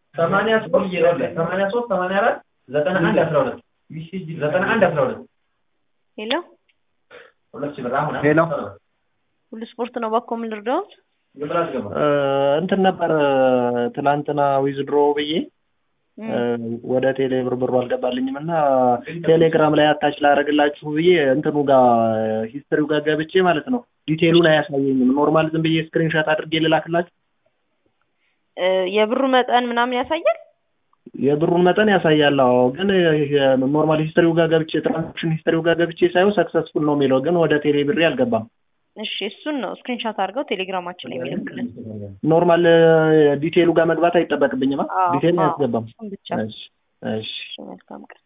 ሰማንያ ሶስት ሰማንያ ሶስት ሰማንያ አራት ዘጠና አንድ አስራ ሁለት ዘጠና አንድ አስራ ሁለት ሄሎ ሁለት ሺህ ብር አሁን ሄሎ ሁሉ ስፖርት ነው ባኮ ምን ልርዳዎት? ግብር አስገባ እንትን ነበር ትላንትና ዊዝድሮ ብዬ ወደ ቴሌ ብር ብሩ አልገባልኝም እና ቴሌግራም ላይ አታች ላደርግላችሁ ብዬ እንትኑ ጋር ሂስትሪው ጋር ገብቼ ማለት ነው ዲቴሉን አያሳየኝም። ኖርማል ዝም ብዬ ስክሪንሾት አድርጌ ልላክላችሁ። የብሩ መጠን ምናምን ያሳያል። የብሩን መጠን ያሳያል። አዎ ግን ኖርማል ሂስትሪው ጋር ገብቼ ትራንዛክሽን ሂስትሪው ጋር ገብቼ ሳየው ሰክሰስፉል ነው የሚለው ግን ወደ ቴሌ ብሬ አልገባም። እሺ እሱን ነው ስክሪንሾት አድርገው ቴሌግራማችን ላይ የሚልኩልን። ኖርማል ዲቴሉ ጋር መግባት አይጠበቅብኝም። አዎ፣ ዲቴል አዎ፣ አያስገባም። እሱን ብቻ። እሺ እሺ እሺ፣ መልካም ቀን